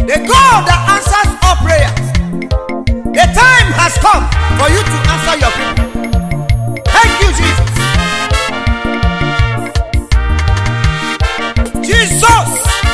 The God that answers all prayers. The time has come for you to answer your people. Thank you, Jesus. Jesus.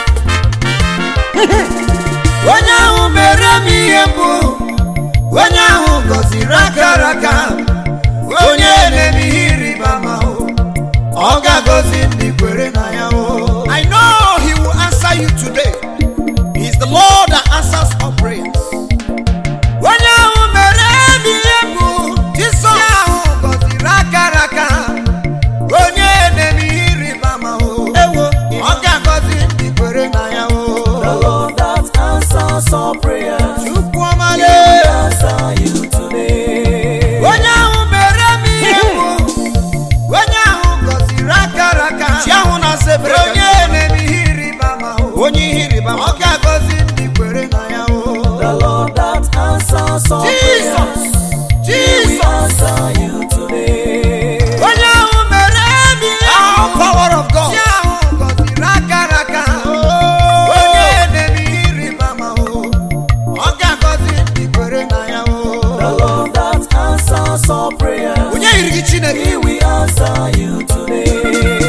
onye ahụ mere m ihe mbụ onye ahụ gọziri akara aka onye na-eme ihe ịrịba ama o ọ ga-agọzi ndị kwere na ya o I know He will answer you today. He is the Lord that answers all prayers. onye ahụ mere m ihe mbụ Jesus. onye ahụ gọziri akara aka onye na-eme ihe ịrịba ama o Ewo. ọ ga-agọzi ndị kwere na ya o The Lord that answers all prayers. Chukwu He ọmale will answer you today. onye ahụ mere m ihe mbụ onye ahụ gọziri akara aka Chi ahụ na-asa ebere onye na-eme ihe ịrịba ama o onye ihe ịrịba ama. ọ ga-agọzi ndị kwere na ya o The Lord that answers all Jesus prayers. He will Jesus answer you today. onye ahụ mere m ihe Our mbụ power of God. chi ahụ gọziri akara aka onye na-eme ihe ịrịba ama o ọ ga-agọzi ndị kwere na ya The o Lord that answers all prayers. Onye yiri gị Chineke. He will answer you today.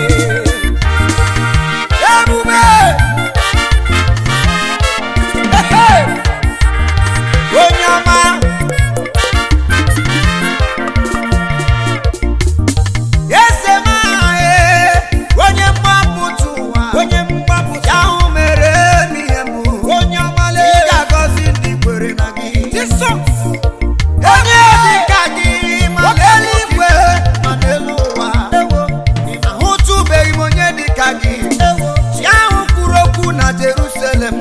ebube Ehe! onye ọma eze m ahụ onye mgbapụta ụwa Onye mgbapụta. ya ahụ mere m ihe mbụ Onye ọmale. ị ga-agọzi ndị kwere na gị Jesus. onye dịka gị ma n'eluigwe ma n'elu ụwa ahụtụbeghị m onye dịka gị chi ahụ kwuru okwu na Jerusalem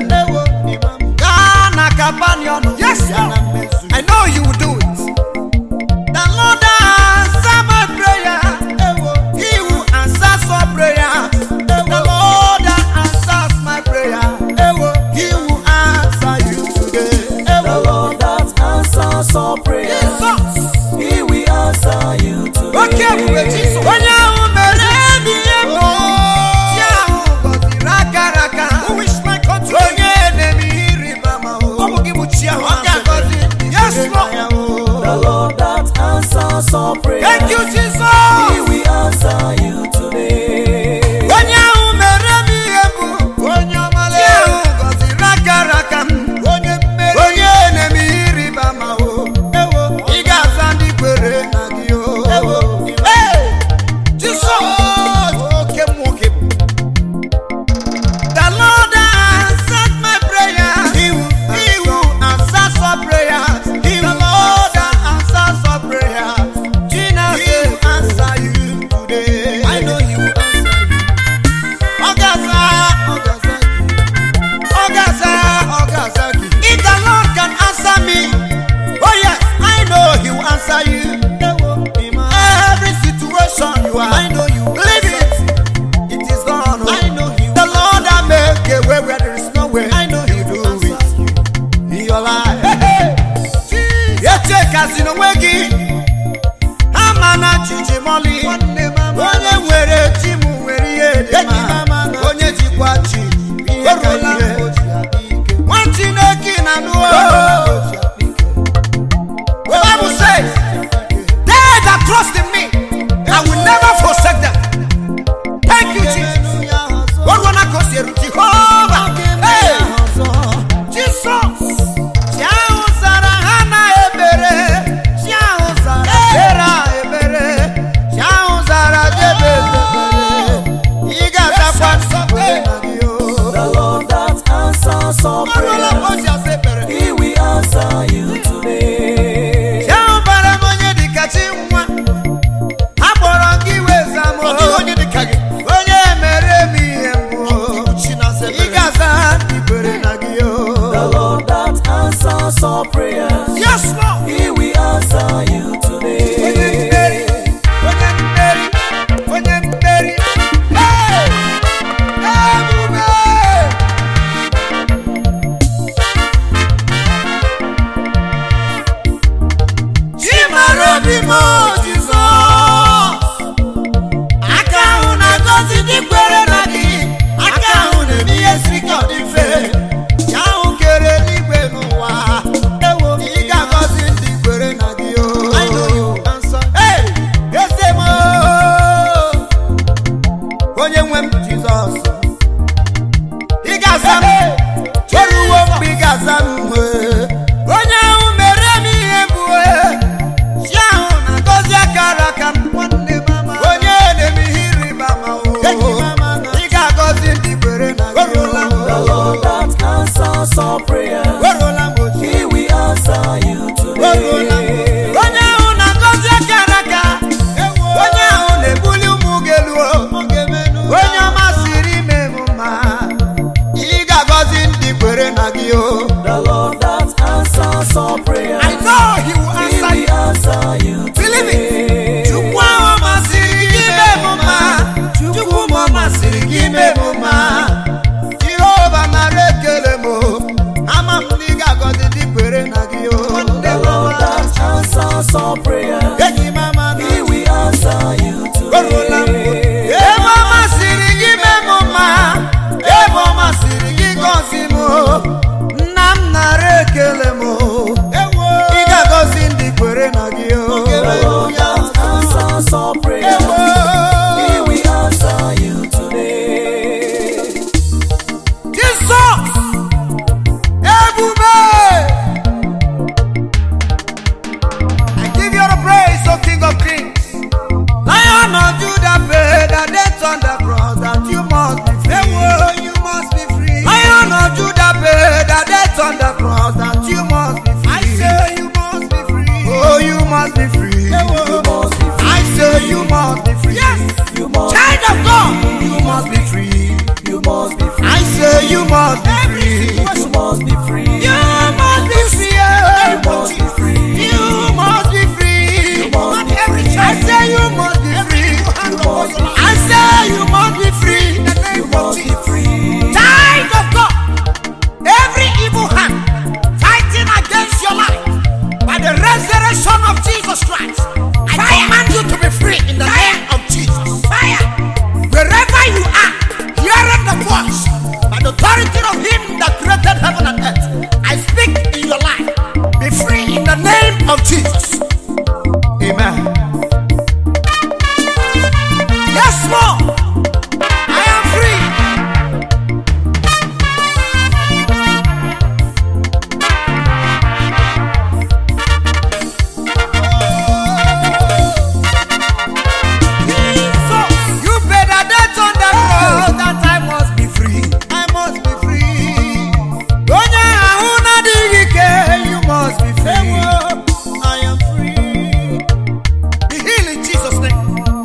gaa na Kapanọm Yes, ya na Lord. mmezu I know you will do it. The Lord answer my prayer. He will answer all prayer. The Lord answers my prayer. He will answer you today. The Lord that answers all prayers. Jesus. He will answer you Oke ebube today. Jesus. Onye ahụ mere m ihe mbụ. Chi ahụ gọziri akara aka. Who is my country? Onye na-eme ihe ịrịba ama o. Ọ bụ gị bụ chi ahụ Ọ ga-agọzi ndị Yes, kwere Lord. na ya o. The Lord that answers all prayers. Thank you, He Jesus. will answer you today. onye ahụ mere m ihe mbụ onye ọmala ahụ gọziri akara aka m onye mmeri onye na-eme ihe ịrịba ama o ị ga-aza ndị kwere na gị o Hey! Jesus. Oke mmụọ ka ebu. The Lord answered my prayer. He will, he will answer some prayers. He the Lord answers some prayers. Jesus will answer you today. I know he will answer you. Ọgaza, ọgaza gị. Ọgaza, ọgaza gị. If the Lord can answer me, oh yes, I know He will answer you. Every situation you are, I know you will believe it. It is done. I know he will. The Lord that make a way where there is no way. I know he He will do answer it in your life. Echekasị n'onwe gị, ama na jiji mọlị. Nwanne mama. Onye nwere chi m nwere ihe dị Eji mama mma. na Onye jikwa chi ihe ka Orula ihe. o ji adị ike. Nwa Chineke na nụọ. O ji adị ike. The Bible says, they that trust in me, I will never forsake them. Thank you, Jesus. What wanna go see Jehovah? Hey, Jesus. Chi ahụ zara ha na ebere, na gị o The Lord that answers all prayer. I know he will He answer you. will answer you Believe it. today. Chukwu ahụ masịrị gị ime m mma. Chukwu m ọ masịrị gị ime m mma. jehova nara ekele m o. ama m na ị ga-agọzi ndị kwere na gị o The Lord that answers all prayer. enyi m ama na He will answer you Orula m. today. ebe ọ masịrị gị ime m mma ebe ọ masịrị gị gọzi m o. nna m nara ekele m o. ị ga-agọzi ndị kwere na gị o The Lord that answers all prayer. He will answer you today. Jisọs ebube I give you the praise O King of Kings Lion of Judah paid the debt on the cross that you must be free you must be free Lion of Judah paid the debt on the cross that you must be free I say you must be free Oh you must be free You must be free. I say you must be free Yes You must Child of God you must be free You must be free. I say you must be free. You must be free. You must be free. You must be free. You must be free. You must be free. I say you must be free. You must be I say you must be free. In the You name of must be Jesus. free. Child of God, every evil hand fighting against your life by the resurrection of Jesus Christ, I command you to be free in the name of Jesus. Fire! Wherever you are, hearing the voice by the authority of Him that created heaven and earth, I speak in your life. Be free in the name of Jesus. Amen. Yes, Lord. I am free. Jesus, you paid a debt on the cross that I must be free. I must be free. Onye ahụ na-adịghị ike, you must be free. I am free. Be healed in Jesus' name.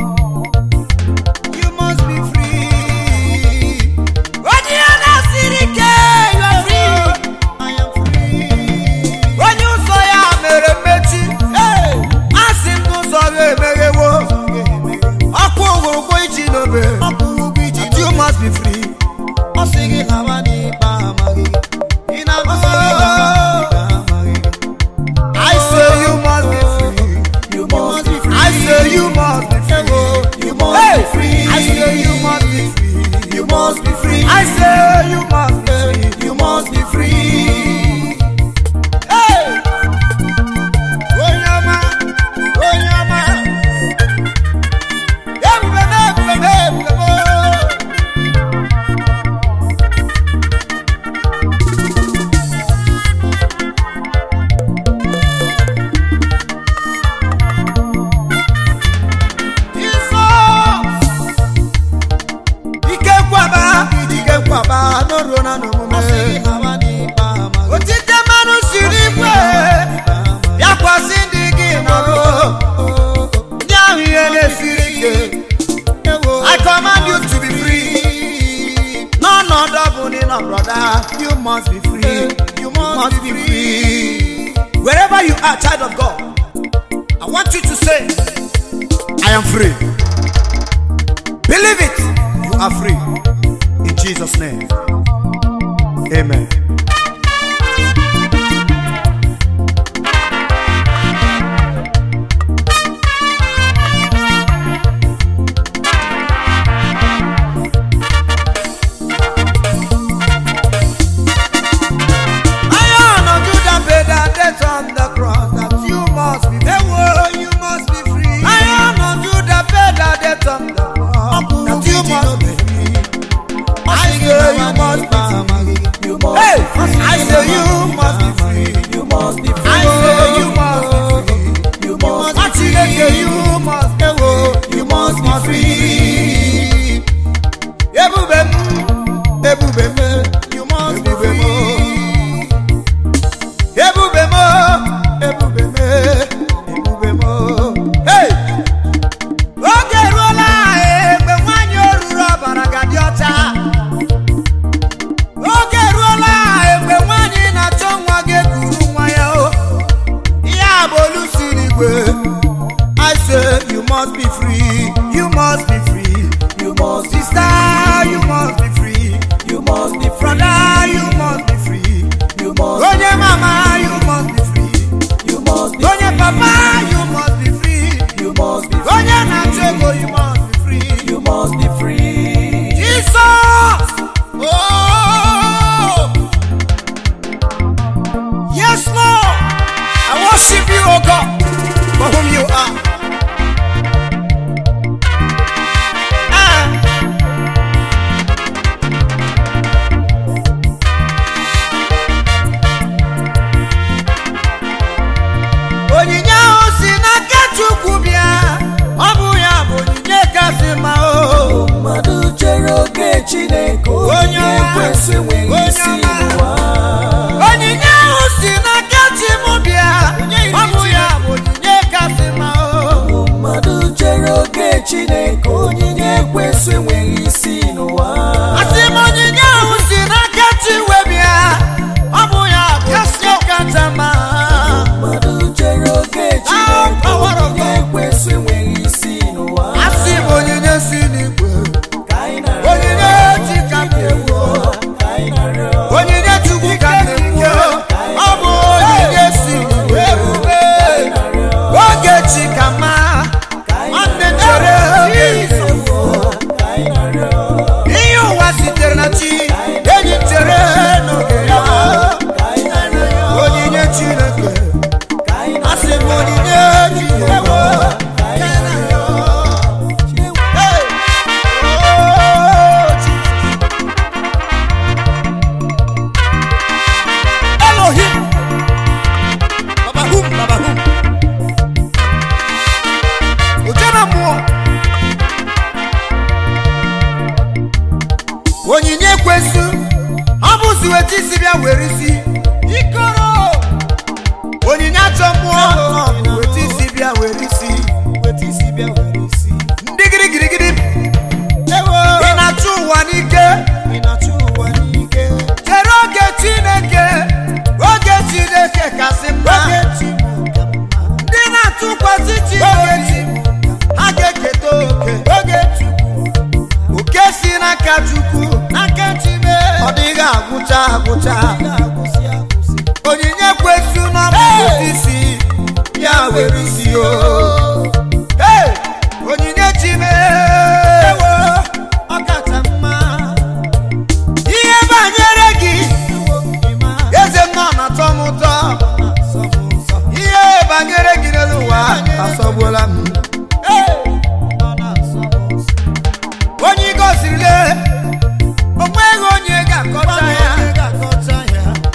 You must be free. Onye a na-asịrị ike, you are free. I am free. Onye ụzọ ya mere mmechi, hey, asị m n'ụzọ ya emeghewo. ọkụ ogwogwo iji n'obe That you must be free ọ sị gị lawa n'ikpe amaghị ị na-agụsị gị lawa n'ikpe amaghị I say you must be free You must be free. I say you must be free You must Hey! be free. I say you must be free You must be free. I say you must be free You must be free. Hey! Onye ọma, onye ọma. Ebube m, ebube m, ebube m. Jizọs! Ike kwaba, ike kwaba, n'oruo na n'omume. Otite mmanụ siri ikwe, bịakwasị ndị gị nọrọ. Ndị ahụ ihe na-esiri ike. I command you to be free. N'ọnọdụ ọ bụla ị nọ, brother, you must be free. You must be free. Wherever you are, child of God, I want you to say, I am free. Believe it, you are free. In Jesus' name. Amen. Lion of Judah paid the debt on the cross that you must be free. you must be free. Lion of Judah paid the debt on the cross that you must be free. I say you must be free. You must Hey, be free. I say you must be free. You must be free. I say you must be free. You must be Achineke, you must be free. You must be free. Ebube m, ebube m, you must be free. Ebube m, ebube m, ebube m. Hey! Oge eruola mgbe nwanyị oruru ọbara ga-adị ọcha. Oge eruola mgbe ekwesu ọ bụzi wetu isi bịa were isi ikoro onyinye achọ mmụọ ọ bụ wetu isi bịa were isi weta isi bịa were isi ndị girigirigiri ewo ị na-achụ ụwa n'ike ị na-achụ ụwa n'ike chere oge chineke oge chineke kasị mma oge chi bụ ka mma ndị na-atụkwasị oge chineke chi bụ ha ga-eketa oke oge chukwu oke si n'aka chukwu aka chi mee ọ dịghị agwụcha agwụcha ga-agwụsị agwụsị onyinye kwesu n'ọbụ isi ya were isi o Hey! onyinye chime ewo ọ kacha mma ihe banyere gị ewo ịma eze m nọ na-atọ m ụtọ na-asọ m nsọ ihe banyere gị n'elu ụwa asọgbuola m Ee, ọ na-asọ m nsọ onye ị gọzirile onweghị onye ga-akọcha ya Onye ga-akọcha ya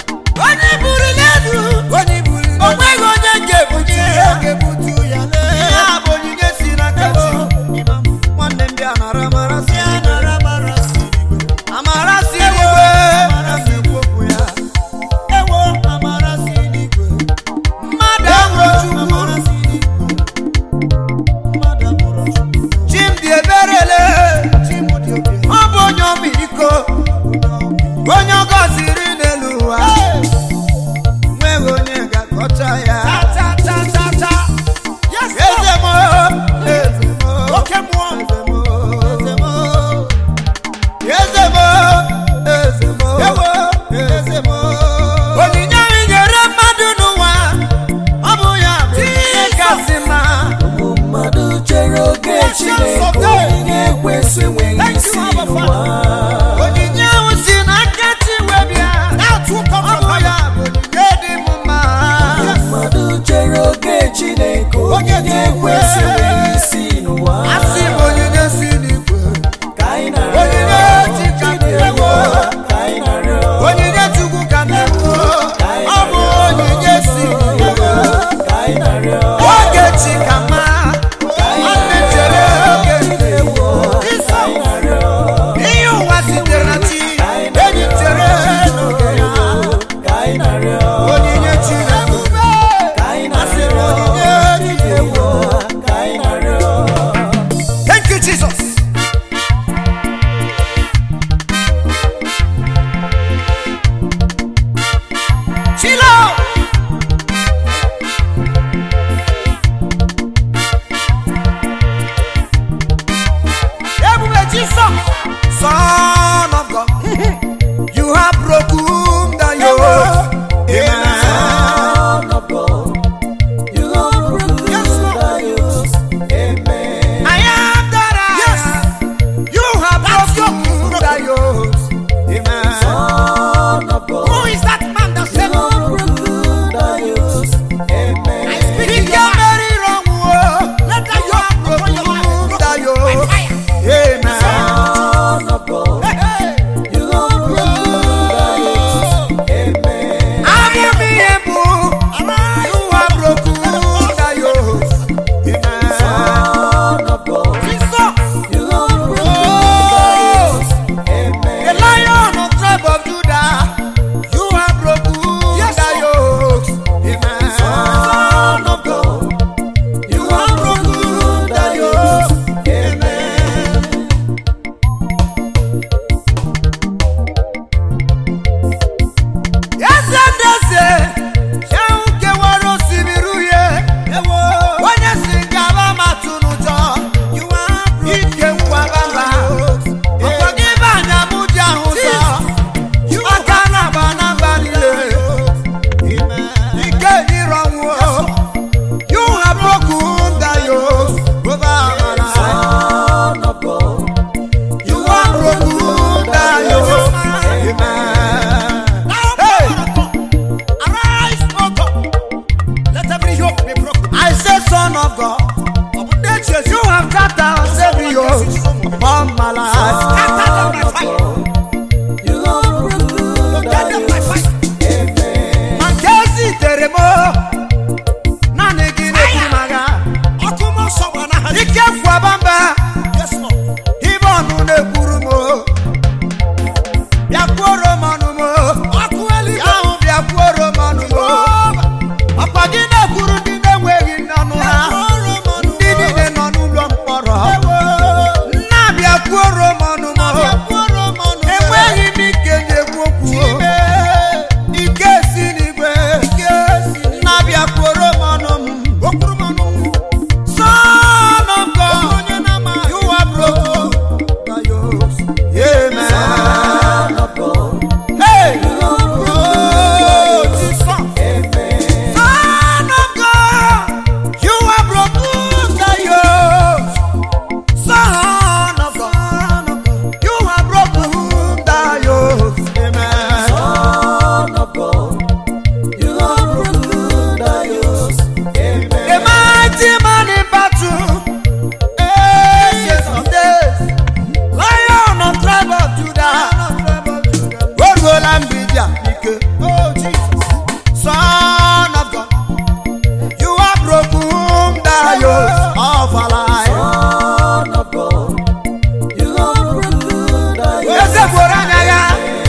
na-ekwu okwu ike si n'igwe na-abịa kworo m ọnụ m Son of God, you are broken. Amen. Son of God, Hey! you are Oh, Jesus. Amen. Son of God, you are broken the yoke. Son of God, you are broken the yoke. Amen. Son of God, you are broken the yokes. The Amen. mighty man in battle, ancient of days, lion of tribe of Judah, Rogo Lambidia, oh Jesus, Son of God, you are broken the yoke of our life. Son of God, you are broken the yokes. Eze gworo anya ya.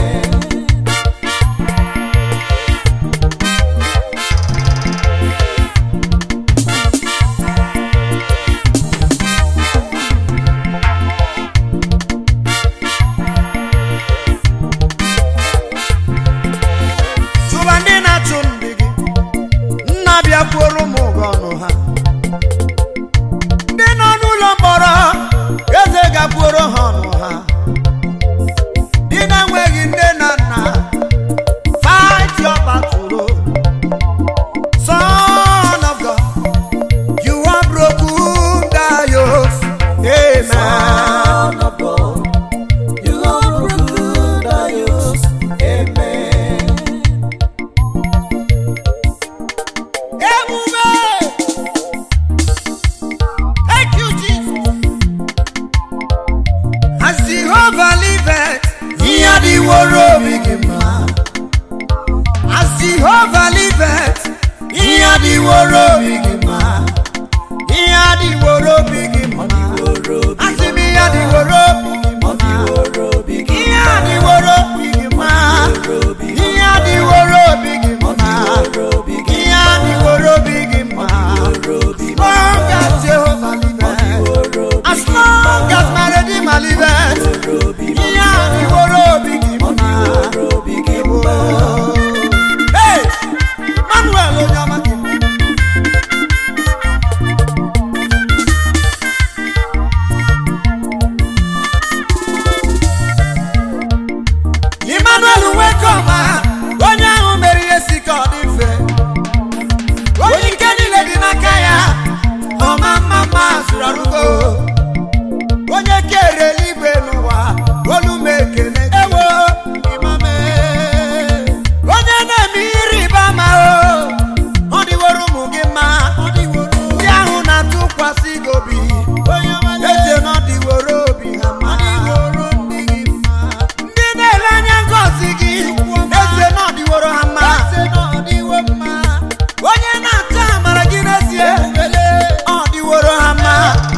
Chụba ndị na-achụ ndị gị, nna bịakwuoro m ụgwọ ọnụ ha. Ndị nọ n'ụlọ mkpọrọ, eze gakwuoro ha ọnụ ha. Ndị na-enweghị nne na nna, fight your battle. Son of God, you are broken the yokes. Amen. Son of God, you are broken the yokes. Amen. Ebube! Thank you, Jesus. As Jehovah liveth, ihe adịworo obi gị mma. As Jehovah liveth, ihe adịworo obi gị mma. Ihe adịworo obi gị mma. Asị m ihe adịworo obi gị mma. Ihe adịworo obi gị mma. Ihe adịworo obi gị mma. Ihe adịworo obi gị mma. Long as Jehovah liveth, as long as my Redeemer liveth, ihe adịworo obi gị mma. Hey! Manuel onye ọma gị. Emmanuel Nwekọma, onye ahụ mere ihe si ka ọ dị mfe. Onye ike niile dị n'aka ya, ọma mma mma zụrụ arụgo. Onye kere eluigwe n'ụwa, olu m ekele ewo imame. Onye na-eme ihe ịrịba ama o, ọ dịworo ụmụ gị mma. Ndị ahụ na-atụkwasị gị obi, eche na ọ dịworo obi ha mma. Ndị na-ele anya ngọzi gị, eze na ọ dịworo ha mma. Onye na-achọ amara gị n'ezie, ọ dịworo ha mma.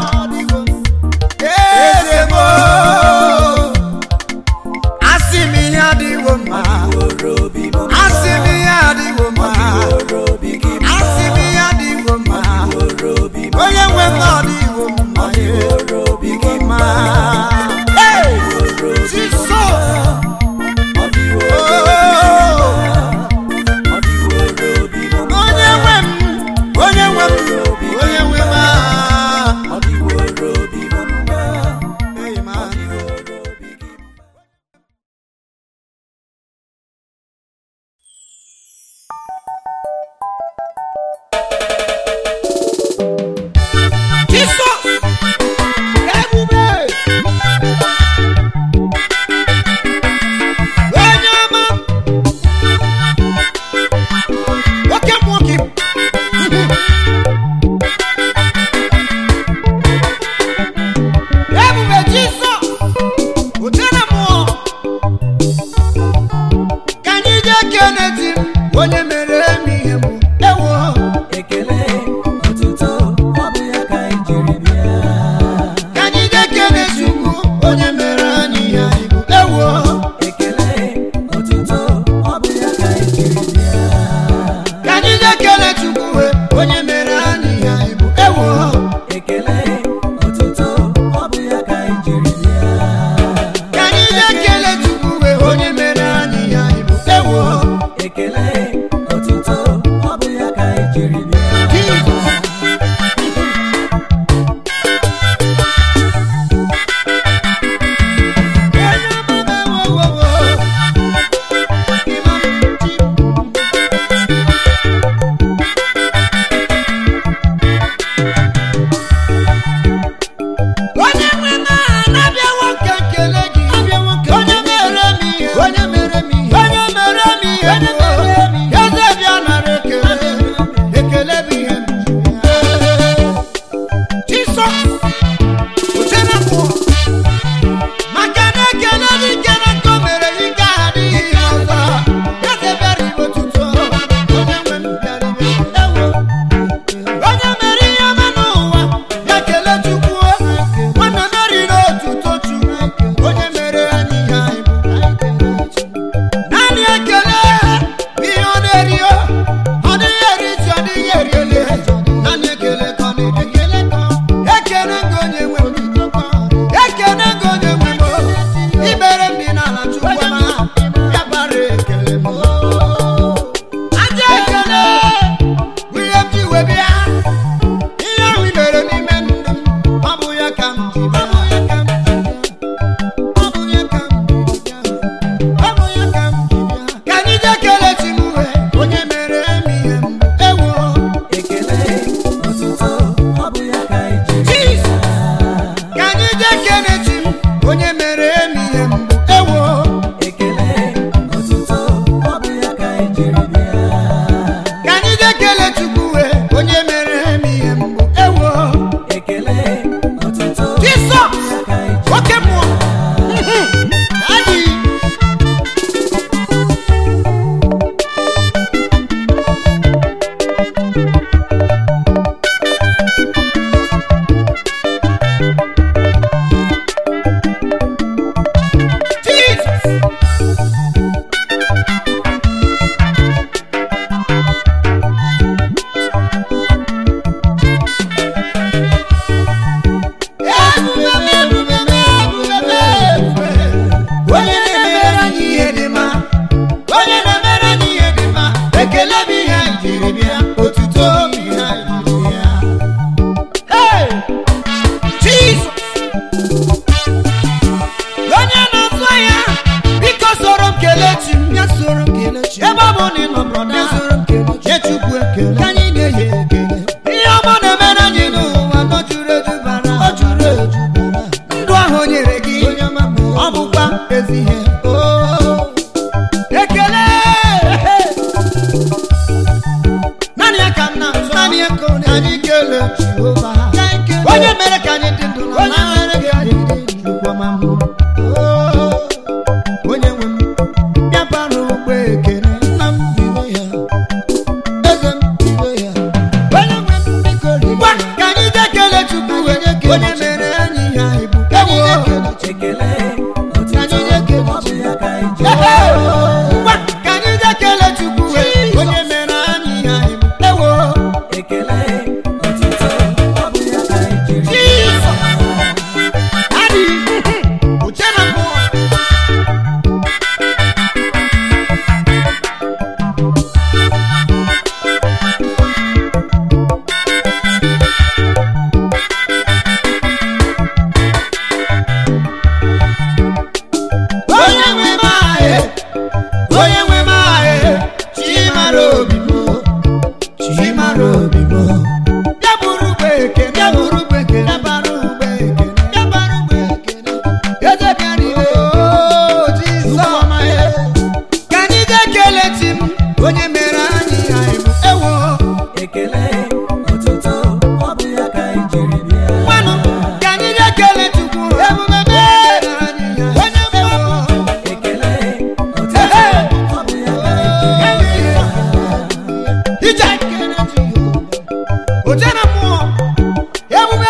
Eze m o, asị m ihe adịwo mma. Asị m ihe adịwo mma. Asị m ihe adịwo mma. Onye nwe m na ọ dịwo mma. Dịwo mma. Hey! Jesus! Oh! Onye nwe m, onye nwe m, onye nwe m ah. Amen. Jesus! bụ na ịnọ brọda Ịzụrụ nkele nye chukwu ekele ka anyị na-enye ekele ihe ọma na-emere anyị n'ụwa nọ juru eju bara o juru eju bara ndụ ahụ o nyere gị onye ọma m ọ bụkwa ezi ihe Oh, ekele naanị ya ka m na-azụ naanị ya ka ọ na- anyị kelee Jehova ka anyị kelee. onye mere ka anyị dị ndụ na onye mere gị adị dị Chukwu ọma m. Oh, onye nwe m bịa bara ụgbọ ekele nna m bido ya eze m bido ya onye nwe m biko ribe ngwa ya ka anyị jee kelee Chukwu Anyị jee kelee onye mere anyị ihe anyị bụ ka anyị Ewo. na-ekele Ekele, Ka anyị na-ekele ọ bụ ya ka anyị ji Ehe. ngwa ka anyị jee kelee Chukwu onye mere anyị ihe anyị bụ Ewo. ekele, otuto, ọ bụ ya ka anyị jiri Jesus. Daddy. Uche na mmụọ. onye nwe m ahụ onye nwe m ahụ chi mara obi m chi mara obi m bịa bụrụ ugbo ekene bịa bụrụ ụgbọ ekele bịa bara ugbo ekene bịa bara ụgbọ ekele eze bịara ibe Oh, Jesus. Ụmụọma ya. ka anyị jee kelee chi m onye mere anyị ihe anyị bụ ewo ekele, otuto, ọ bụ ya ka anyị jiri bịa. nwanụ ka anyị jee kelee chukwu Ebube m. mere anyị ihe Onye anyị mma ewo Ekele, otuto, Ehe. ọ bụ ya ka anyị jiri bịa. ije Ekele Jehova. oche na mmụọ ebube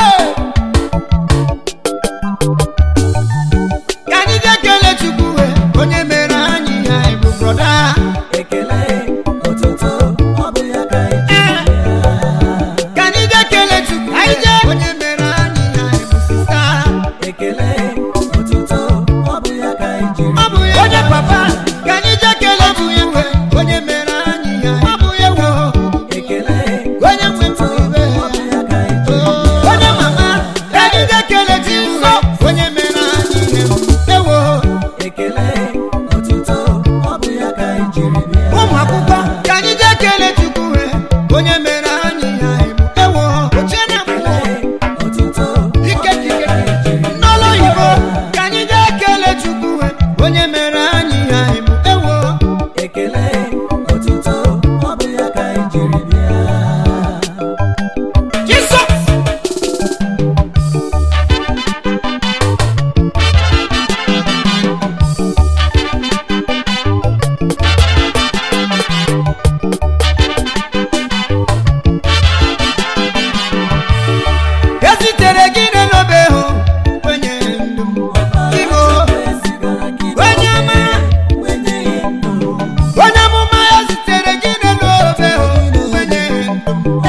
ka anyị jee kelee chukwu onye mere anyị ihe anyị bụ brọda Ekele, otuto, ọ bụ ya ka anyị jiri bịa. ka anyị jee kelee chukwu anyị jee onye mere anyị ihe anyị bụ sista Ekele, otuto, ọ bụ ya ka anyị jiri ọ bụ ya onye papa ka anyị jee kelee chukwu onye mere anyị ihe anyị ọ bụ ya wo Ekele, onye nwe otuto, ibe ọ bụ ya ka anyị jiri bịa. onye mama ka anyị jee kelee chukwu onye mere anyị ihe ewo Ekele, otuto, ọ bụ ya ka anyị jiri bịa. ụmụ akwụkwọ ka anyị jee kelee chukwu onye mere anyị ihe anyị bụ ewo oche na mmụọ Otuto, ike ike n'ụlọ oyibo ka anyị jee kelee chukwu onye mere anyị ihe anyị bụ ewo ekele, otuto, ọ bụ ya ka anyị jiri bịa. jisọs esitere gị n'obe hụ onye ndụ m Igbo onye ọma onye amụma ya zitere gị n'obe hụ onye ndụ m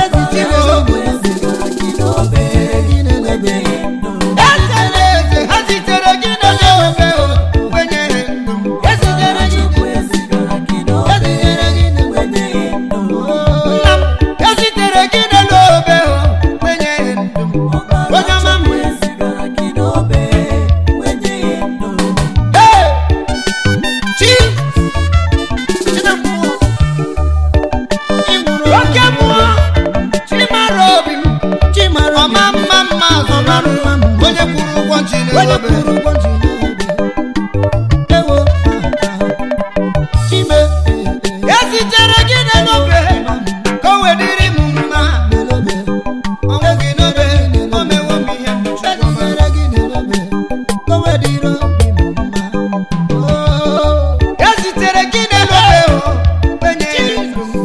eze na eze ha zitere gị n'obe hụ onye ndụ m Ezitere gị ezitere gị nna m esitere gị n'obe hụ onye ndụ m onye ọma m Hey! chi China mmụọ ị nwụrụ oke mmụọ chi mara obi m chi mara ọma mma mma azọnarụ onye kwụrụ ụgwọ chi onye n'obe kwụrụ ụgwọ ji n'obe ewo chime esitere gị n'obe ka o wedịrị m mma ọnwụ gị n'obe o mewo m ihe m chọrọ ezitere gị n'obe kowe dịrị obi m mma Oh, esitere gị n'obe o onye ndụ m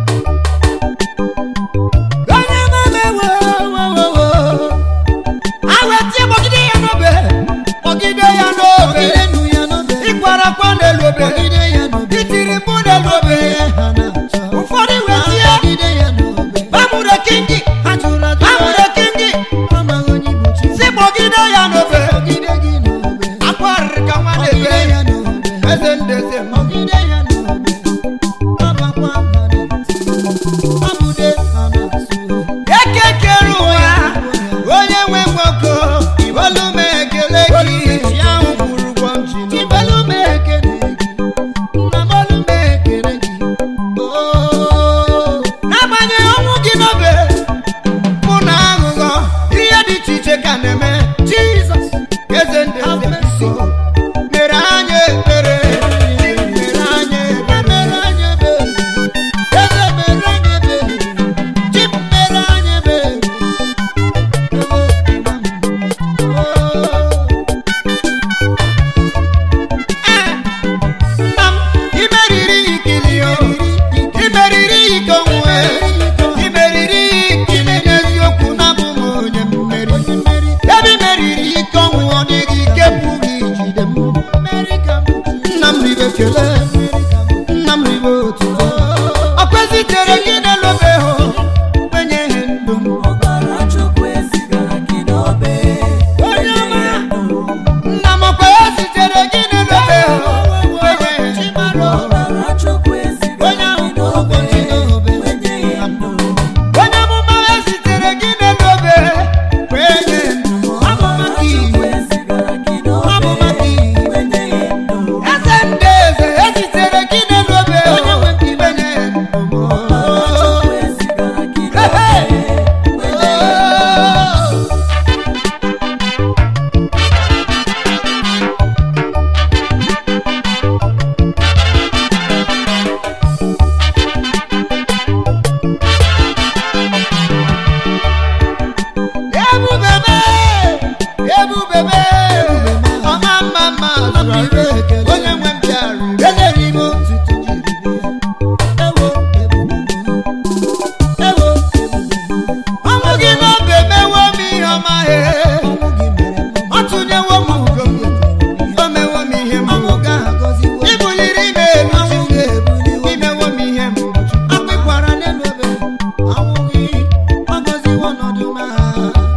onye mame wo wo wo wo awetie kpọgide ya n'obe kpọgide ya n'obe kpọgide nụ ya n'obe ịkwara kwa n'elu obe kpọgide ya n'obe itiri mụ n'elu obe ha na-achọ ụfọdụ wetie kpọgide ya n'obe bamụrụ kingi ha jụrụ ajụ bamụrụ kingi amaghị onye bụ chi si kpọgide ya n'obe kpọgide gị n'obe akwarịrị ka nwa kpọgide na-ebe ya n'obe eze ndeze m kpọgide ya n'obe ọbakwa ha na-eti ọbụde ha na-asụ ekekere ụwa onye nwe nwoke olu m ekele gị chi ahụ kwụrụ ụgwọ m ji n'obe. Chibelu m ekele gị, nna m olu m ekele gị, nna m ribe otuto ọkwezitere gị n'elobe hụ kwenye ihe ndụ m ọbara chukwu ezigara gị n'obe onye ọma nna m ọkwa ya zitere gị n'elobe hụ kwenye ihe ndụ ọbara chukwu ezigara gị n'obe kwenye ya ndụ onye amụma ya zitere gị n'elobe kwenye ndụ amụma gị chukwu ezigara gị amụma n'obe gị kwenye ya ndụ eze ndị eze ezitere gị n'elobe onye nwe m ibenye ndụ ọbara chukwu ezigara gị n'obe kwenye ya ndụ ebubebe ebubebe ọma mma mma zụrụ ọrụ onye nwe m bịarụ enyere ime otuto jiri bịa ewo ewo ọnwụ gị n'obe mewo m ihe ọma he ọ tụnyewo m ugo o mewo m ihe m ibuliri ime elu imewo m ihe m akpịkwara n'elobe ọnwụ gị ọ gọziwo ọnọdụ m ahụ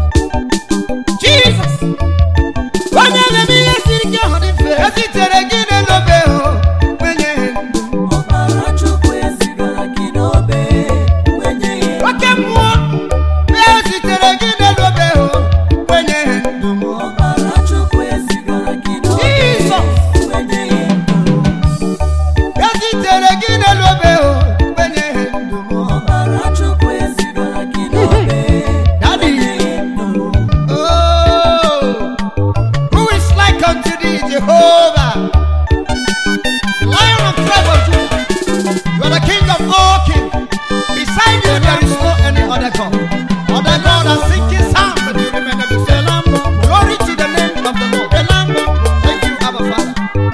Jesus onye na-eme ihe siri ike ahụ dị mfe ezitere gị n'elobe hụ kwenye ndụ ọbara chukwu ezigara gị n'obe kwenye ya ndụ oke mmụọ ezitere gị n'elobe hụ kwenye ndụ m ọbara chukwu ezigara gị n'obe Jesus kwenye ya ndụ ezitere gị n'elobe hụ kwenye ndụ m ọbara chukwu ezigara gị n'obe Daddy. kwenye ya ndụ Oh, who is like unto thee, Jehovah? Lion of tribe of Judah. You are the King of all kings. Beside you, there is no any other God. Other God has sinking sound, but you remain the same. Glory to the name of the Lord. Thank you, Abba Father.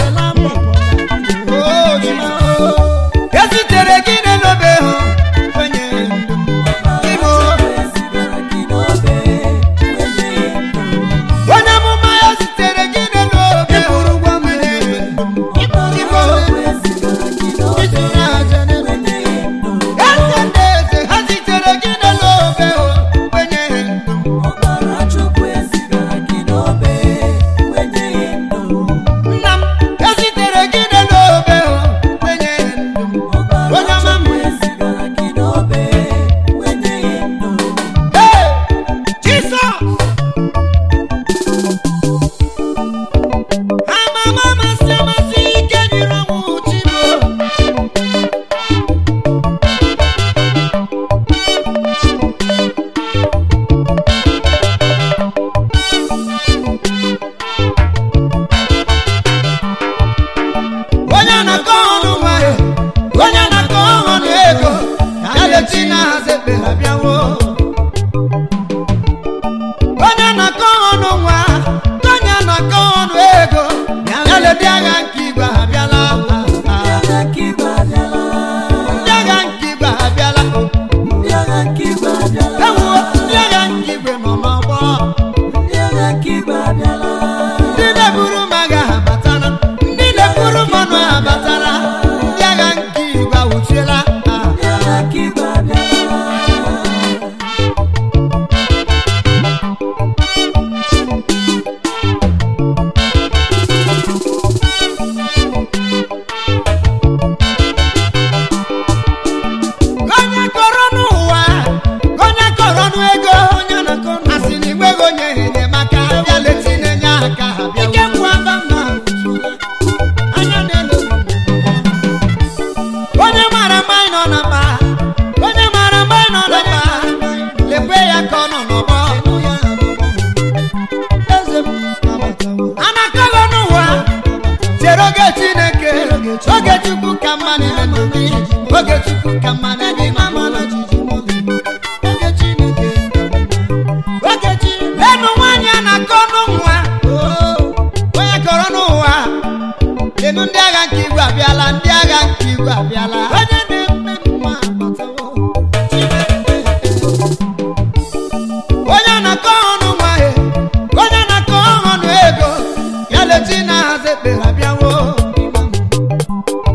Oh, Jesus. Ezitere gị n'elobe hụ, kwenye ndụ m. Imo. ezigara gị n'obe kwenye ya ndụ onye amụma ya zitere gị n'elobe hụrụ gwa m n'ebe ọbara chukwu ezigara gị n'obe kwenye ya ndụ eze ndị eze ha zitere gị n'elobe hụ kwenye ndụ ọbara chukwu ezigara gị n'obe kwenye ya ndụ nna m ezitere gị n'elobe hụ kwenye ndụ ọbara Onye ọma m. chukwu ezigara gị n'obe kwenye ya ndụ Hey, Jesus! Amama amasị amasị ike nyere ọnwụ Chibo. onye na-akọ ọnụ nwanyị onye na-akọ ọnụ ego ya lechi na-ahazi ekpere abịawo onye na-akọ ọnụ nwa onye na-akọ ọnụ ego ya ledi agha nke igwe abịala ndị agha nke igwe abịala ndị agha nke igwe abịala ndị agha nke igwe abịala ewuo ndị agha nke igwe nọ n'ọgbọ ndị agha nke igwe abịala ndị na-eburu m agha ha batara ndị na-eburu mmanụ ha batara ndị agha nke igwe awụchiela ha ndị agha nke igwe abịala onye kọrọ n'ụwa onye kọrọ n'ego asị na igweghị onye enyemaka bịa leti na-enye aka ha bịa ike kwụ aba mma anya na-elo onye mara mgbe anyị nọ na mba onye mara mgbe anyị nọ na mba lekwe ya ka ọ nọ n'ọgbọ anakọghọ n'ụwa chere oge chineke oge chukwu ka mma n'ime ndụ gị oge chukwu ka mma n'ime mama oge chineke oge chineke lenu nwaanyị a na-akọ n'ụwa onye kọrọ n'ụwa lenu ndị agha nke igwe abịala ndị agha nke igwe abịala onye na-eme mma abatawo onye na-akọ ọnụ nwa ya onye na-akọ ọnụ ego ya leti na-ahazi ekpere abịawo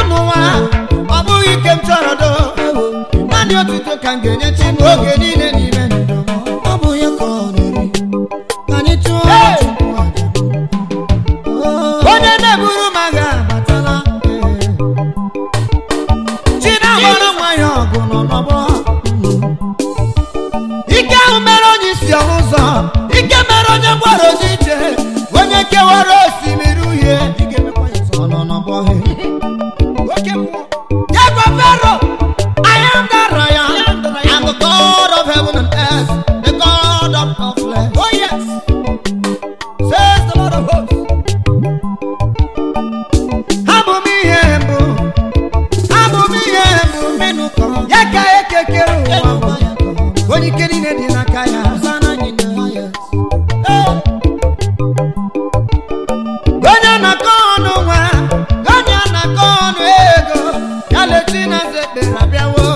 n'ụwa ọ bụghị ike m chọrọ do naanị otuto ka m ga-enye chi m oge niile n'ime ndụ m ọ bụ ya ka ọ na-eri ka anyị chụọ Hey! Chukwu aja Oh, onye na-eburu m agha abatala chi na-agbara nwa ya ọgụ nọ n'ọgbọ ike ahụ mere onye isi ọhụ ụzọ ike mere onye gwara ozi ije onye kewara osimiri uhie ị ga-emekwa ya ọzọ. ọ nọ n'ọgbọ he oke mmụọ ya gwa fero I am the Lion I'm the God of heaven and earth the God of all flesh oh yes says the Lord of hosts abụ m ihe mbụ abụ m ihe mbụ Menụ ka ọ ya ka ekekere ụwa ga-emekwa mbụ ya ka ọ onye ike niile dị n'aka ya Hosanna in the highest. onye na-akọ ọnụ nwa onye na-akọ ọnụ ego ya leti na eze ekpere abịawo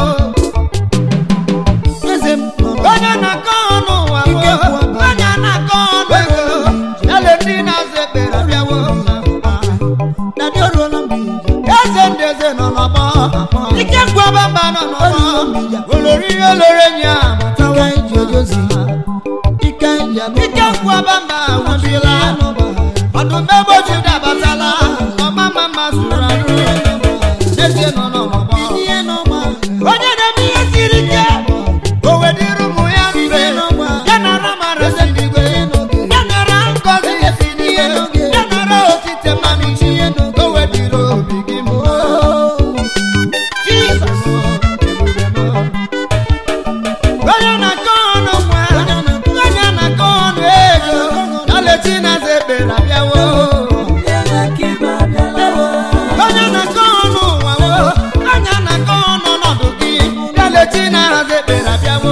Eze m nọ n'ọgbọ. onye na-akọ ọnụ ụwa Ike kwụ aba. onye na-akọ ọnụ ego ya leti na eze ekpere abịawo Daddy ọrụọla mgbe ije. eze ndị eze nọ n'ọgbọ ike nkwaba mba nọ n'ọgbọ olori ihe olori enyi ya Ike anyị ji eje ozi. Ike anyị ji anụ ike nkwaba mba nwụchila ya n'ọba. ọdụm ebe oji dabatala ọma mma mma zuru arụ eze nọ n'ọgbọ Ihe n'ọba. onye na-eme ihe siri ike o wedịrị ụmụ ya mfe ya nara mara si n'igwe ya nara ngọzi esi n'ihe ya nara otite mmanụ isi o wedịrị obi gị mụ Jizọs onye na-akọ ọnụ nwa onye na-akọ ọnụ ego ya leti na eze ekpere abịawo onye na-akọ ọnụ ụwa wo onye na-akọ ọnụ ọnọdụ gị ya leti na eze ekpere abịawo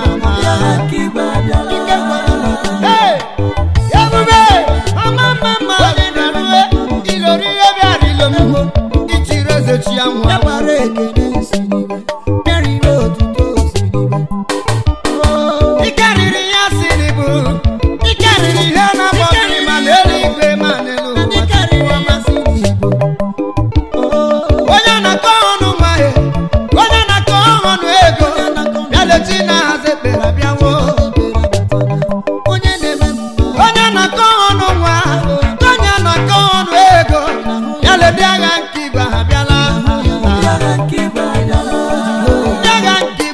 Hey! ebube ọma mma mma dị na rue ilori ihe bịara ilo m ichiri eze chi ya nwụọ Ya gbara ekele si n'igwe. Bịarịrị otuto si n'igwe. Oh, ike riri ya si n'ibu ike riri ihe na-abọ mmiri ma n'eluigwe ma n'elu ndị ụwa karịrị amasị n'Igbo. Oh, onye na-akọ ọnụ nwa ya onye na-akọ ọnụ ego ya leti na hazi ekpere abịawo onye na-eme mma onye na-akọ ọnụ nwa onye na-akọ ọnụ ego ya ledi agha nke igwe ha bịala ndị agha nke igwe ha bịala ewuwo ndị agha nke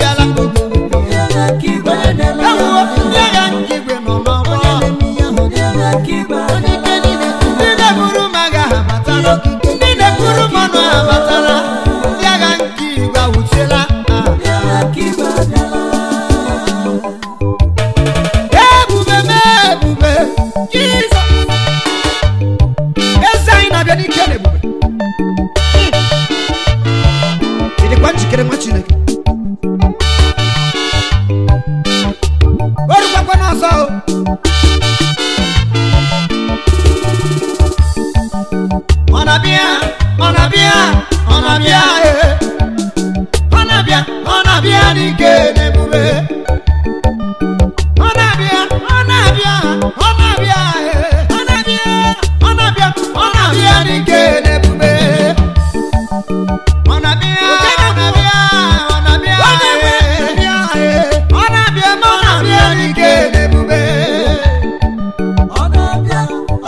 igwe nọ n'ọgbọ ndị na-eburu m agha ha batara ndị na-eburu mmanụ ha batara ndị agha nke igwe awụchiela ebube m ebube jizọs eze anyị na-abịa n'ike na ebube ị dịkwa njikere nwa chineke o rukwakwa n'ọzọ o ọ na-abịa ọ na-abịa ọ na-abịa ee. ọ na-abịa ọ na-abịa n'ike na ebube ọ na-abịa ọ na-abịa ọ na-abịa ee. ọ na-abịa ọ na-abịa ọ na-abịa n'ike na ebube ọ na-abịa ọ na-abịa ọ na-abịa ee. ọ na-abịa ma ọ na-abịa n'ike na ebube ewu ọ na-abịa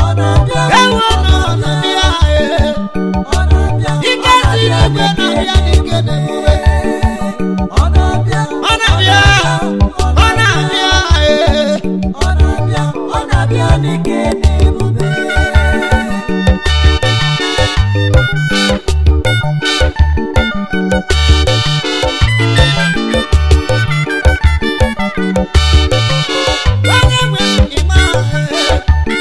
ee. ike si n'igwe na-abịa n'ike na ebube ọ na-abịa ọ na-abịa ee. onye nwe ịma ee.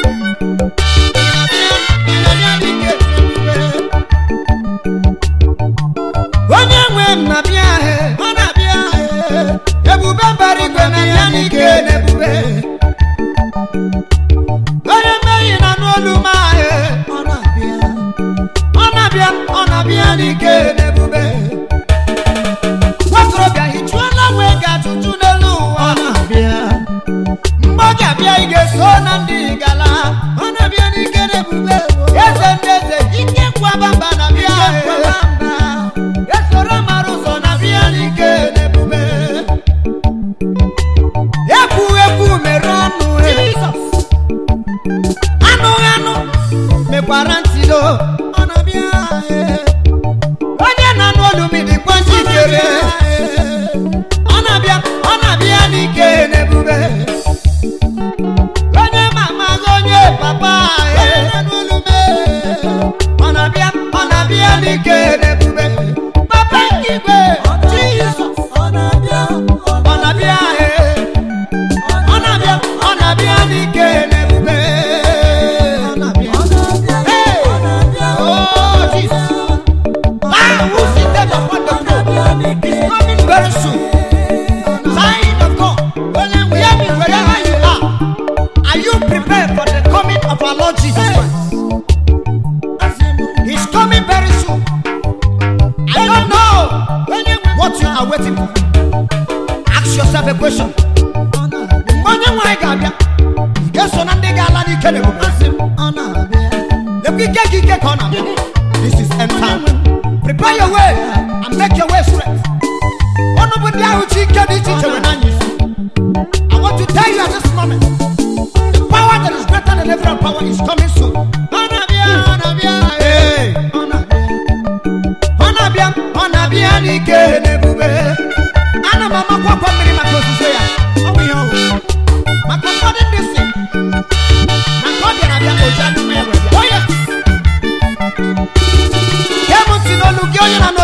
ịna-abịa n'ike na ebube. onye nwe m na-abịa ee. ọ na-abịa ee. ebube mbara igwe na-abịa n'ike na ebube onye mmehie na n'olu m ahụ ọ na-abịa ọ na-abịa ọ na-abịa n'ike na ebube nwakorobịa hichuola nwe gị ajụjụ n'elu ụwa ọ na-abịa mgbe ọ ga-abịa ị ga-eso na ndị gala ọ na-abịa n'ike na ebube eze ndị eze ike kwaba mba na-abịa Ike nkwaba n'ike na ebube papa igwe jizọs ọ na-abịa ọ na-abịa ee ọ na-abịa ọ na-abịa n'ike na ebube ọ na-abịa Hey! ọ na-abịa Oh, Jesus. Ah, who seated upon the throne? He's coming very soon. Sign of God. Hear me wherever you are. Are you prepared for the coming of our Lord Jesus Christ? He's coming very soon. I don't know what you are waiting for. Ask yourself a question. Onye nwe anyị ga-abịa, ị ga-eso na ndị ga-ala n'ike na ebube? Lekwa ike gị ike ka ọ na-abịa. This is end time. Prepare your way and make your way straight. Ọnụ bụ ndị ahụ chi ike dị iche iche nwere n'anya isi. I want to tell you at this moment, the power that is greater than every other power is coming soon. Ọ na-abịa, ọ na-abịa, ee. Ọ na-abịa, ọ na-abịa n'ike na ebube. Ana m amakwa akwa mmiri maka ozuzo ya. Ọ bụ ihe ọ bụ. Maka ụfọdụ ndị si, na nke ọ bịara abịa, o ji anya mma ya wee bịa. Oh, yes. Ihe m si n'olu gị onye na